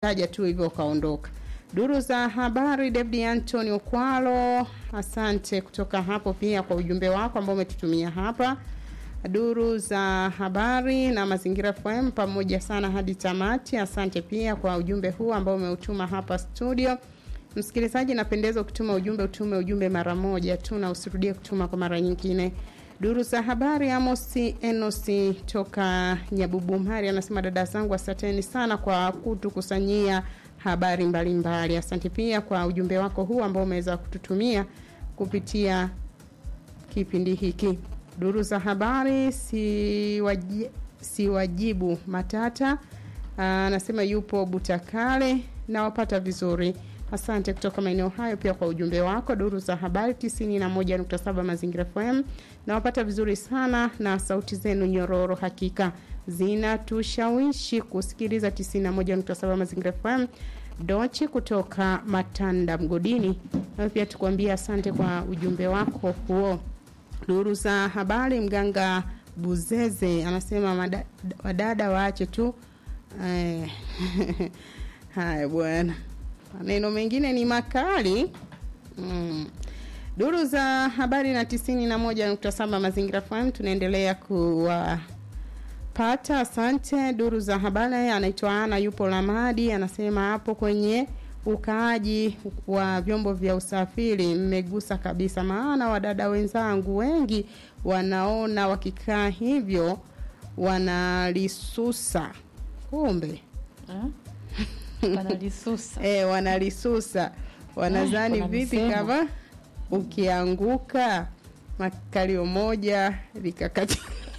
taja tu hivyo ukaondoka. Duru za habari, David Anthony Okwalo, asante kutoka hapo pia kwa ujumbe wako ambao umetutumia hapa. Duru za habari na mazingira FM pamoja sana hadi tamati. Asante pia kwa ujumbe huu ambao umeutuma hapa studio. Msikilizaji, napendeza ukituma ujumbe, utume ujumbe mara moja tu na usirudie kutuma kwa mara nyingine. Duru za habari, Amosi Enosi toka Nyabubumhari anasema dada zangu, asanteni sana kwa kutukusanyia habari mbalimbali mbali. Asante pia kwa ujumbe wako huu ambao umeweza kututumia kupitia kipindi hiki. Duru za habari, siwaji, siwajibu matata anasema yupo Butakale nawapata vizuri. Asante kutoka maeneo hayo pia kwa ujumbe wako. Duru za habari 91.7 Mazingira FM nawapata vizuri sana, na sauti zenu nyororo hakika zinatushawishi kusikiliza 91.7 Mazingira FM. Dochi kutoka Matanda Mgodini, na pia tukuambia asante kwa ujumbe wako huo. Duru za habari, mganga Buzeze anasema mada, wadada waache tu eh, haya bwana maneno mengine ni makali mm. Duru za habari na tisini na moja nukta saba Mazingira FM tunaendelea kuwapata. Asante. Duru za habari, anaitwa Ana, yupo Lamadi, anasema hapo kwenye ukaaji wa vyombo vya usafiri mmegusa kabisa, maana wadada wenzangu wengi wanaona wakikaa hivyo wanalisusa, kumbe wanalisusa eh, wanalisusa wanazani kuna vipi misemo. kama ukianguka makalio moja likakati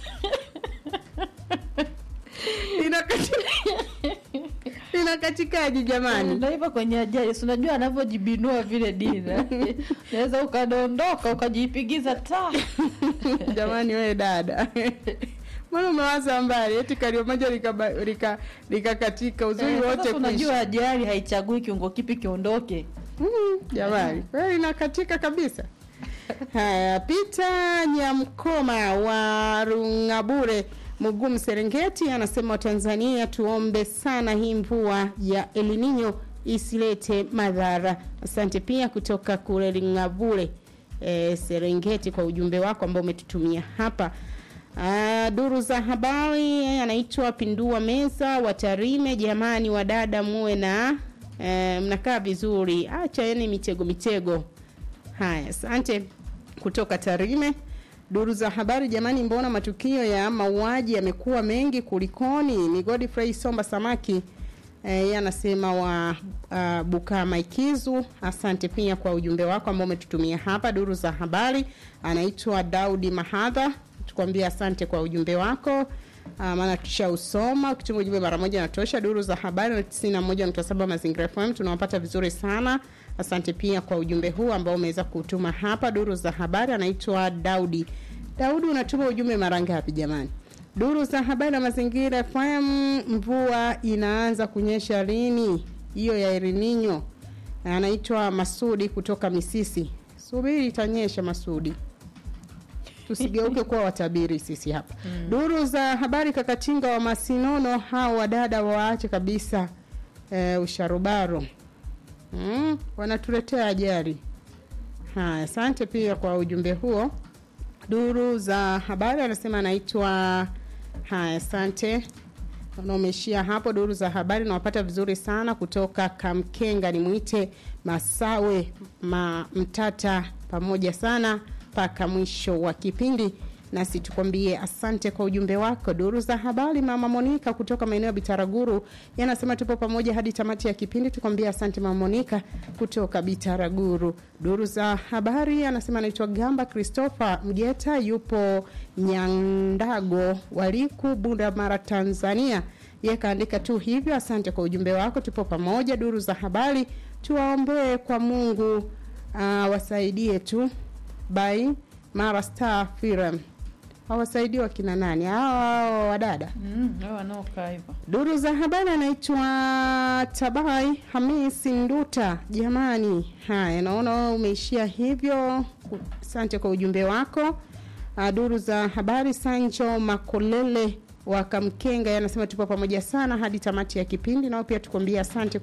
linakati- linakatikaji jamani ndio hivyo kwenye ajali, si unajua anavyojibinua vile dina, naweza ukadondoka ukajipigiza ta jamani we dada mbona umewaza mbali eti kalio moja likaba- lika- likakatika uzuri Eh, wote sasa unajua kuisha. ajali haichagui kiungo kipi kiondoke. Mm, jamani kweli inakatika kabisa haya pita nyamkoma wa rungabure mugumu serengeti anasema watanzania tuombe sana hii mvua ya elinino isilete madhara asante pia kutoka kule rungabure e, serengeti kwa ujumbe wako ambao umetutumia hapa Uh, duru za habari anaitwa Pindua Meza wa Tarime. Jamani wadada, muwe na eh, mnakaa vizuri, acha yani mitego mitego. Haya, asante kutoka Tarime. Duru za habari, jamani, mbona matukio ya mauaji yamekuwa mengi kulikoni? Ni Godfrey Somba Samaki eh, yeye anasema wa uh, Bukama Ikizu. Asante pia kwa ujumbe wako ambao umetutumia hapa. Duru za habari, anaitwa Daudi Mahadha tukwambia asante kwa ujumbe wako uh, maana tushausoma ukituma ujumbe mara moja natosha duru za habari na 91.7 mazingira fm tunawapata vizuri sana asante pia kwa ujumbe huu ambao umeweza kutuma hapa duru za habari anaitwa daudi daudi unatuma ujumbe mara ngapi jamani duru za habari na mazingira fm mvua inaanza kunyesha lini hiyo ya erininyo anaitwa masudi kutoka misisi subiri itanyesha masudi tusigeuke kuwa watabiri sisi hapa mm. duru za habari kakatinga wa masinono hao wadada waache kabisa e, usharubaro mm, wanatuletea ajali haya asante pia kwa ujumbe huo duru za habari anasema anaitwa haya asante na umeishia hapo duru za habari nawapata vizuri sana kutoka kamkenga nimwite masawe ma mtata pamoja sana mpaka mwisho wa kipindi nasi tukwambie asante kwa ujumbe wako duru za habari mama monika kutoka maeneo ya bitaraguru yanasema tupo pamoja hadi tamati ya kipindi tukwambie asante mama monika kutoka bitaraguru duru za habari anasema anaitwa gamba christopher mgeta yupo nyandago waliku bunda mara tanzania ye kaandika tu hivyo asante kwa ujumbe wako tupo pamoja duru za habari tuwaombee kwa mungu uh, wasaidie tu by Mara Star Film. Hawasaidii wakina nani? Hao wadada. Mm, hao wanaokaa hivyo. Duru za habari anaitwa Tabai Hamisi Nduta. Jamani, haya naona umeishia hivyo. Asante kwa ujumbe wako. Uh, duru za habari Sancho Makolele wakamkenga anasema tupo pamoja sana hadi tamati ya kipindi nao pia tukwambia asante